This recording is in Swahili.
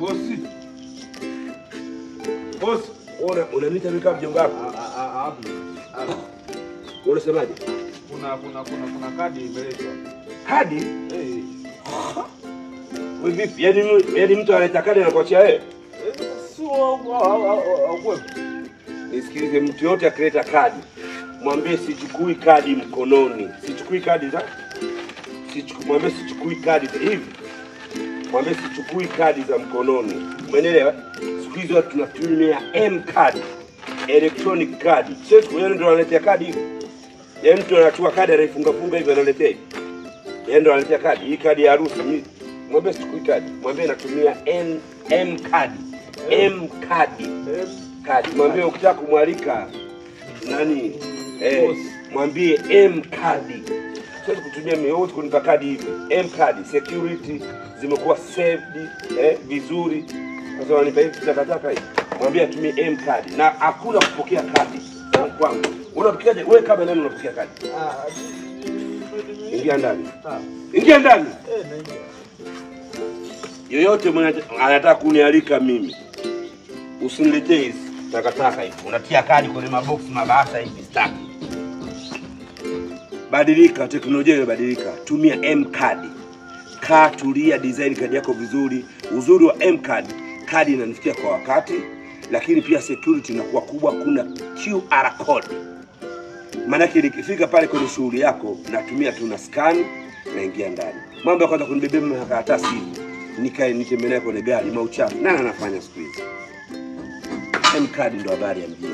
Bosi. Bosi. Una unaniita mimi kama mjomba wako. Ah, ah, ah, Abdu. Abdu. Unasemaje? Kuna kuna kuna kuna kadi imeletwa. Kadi? Eh. Wewe vipi? Yaani mu- yaani mtu analeta kadi anakuachia wewe? Eh, Sio au au au au kwepo. Nisikilize, mtu yote akileta kadi mwambie sichukui kadi mkononi, sichukui kadi za sichuku, mwambie sichukui kadi za hivi, mwambie sichukui kadi za mkononi, umeelewa? Siku hizi watu tunatumia M card, electronic card, sio siku hiyo ndio wanaletea kadi hivi. Yaani mtu anachukua kadi anaifunga funga hivi analetea hivi, yeye ndio analetea kadi hii, kadi ya harusi. Mimi- Mwambie sichukui kadi, mwambie natumia M M card, M card Eh, kadi. Mwambie ukitaka kumwalika nani eh, Boss. mwambie M kadi. Siwezi kutumia mimi wote kunipa kadi hivi. M kadi security zimekuwa saved eh, vizuri. Sasa wanipa hivi takataka hivi. Mwambie atumie M kadi na hakuna kupokea kadi za kwangu. Unapokeaje wewe kama nani unapokea kadi? ah, Ingia ndani. ah. Ingia ndani. Eh, naingia. Yoyote mwenye anataka kunialika mimi usiniletee hizi takataka hivi, unatia kadi kwenye maboksi mabasa hivi, sitaki. Badilika, teknolojia imebadilika, tumia M card. Kaa, tulia, design kadi yako vizuri. Uzuri wa M card, kadi inanifikia kwa wakati, lakini pia security inakuwa kubwa. Kuna QR code, maanake nikifika pale kwenye shughuli yako natumia tu na scan, naingia ndani. Mambo ya kwanza kunibebea makaratasi hivi nikae nitembee naye kwenye gari mauchafu. Nani anafanya siku hizi? M card ndo habari ya mjini.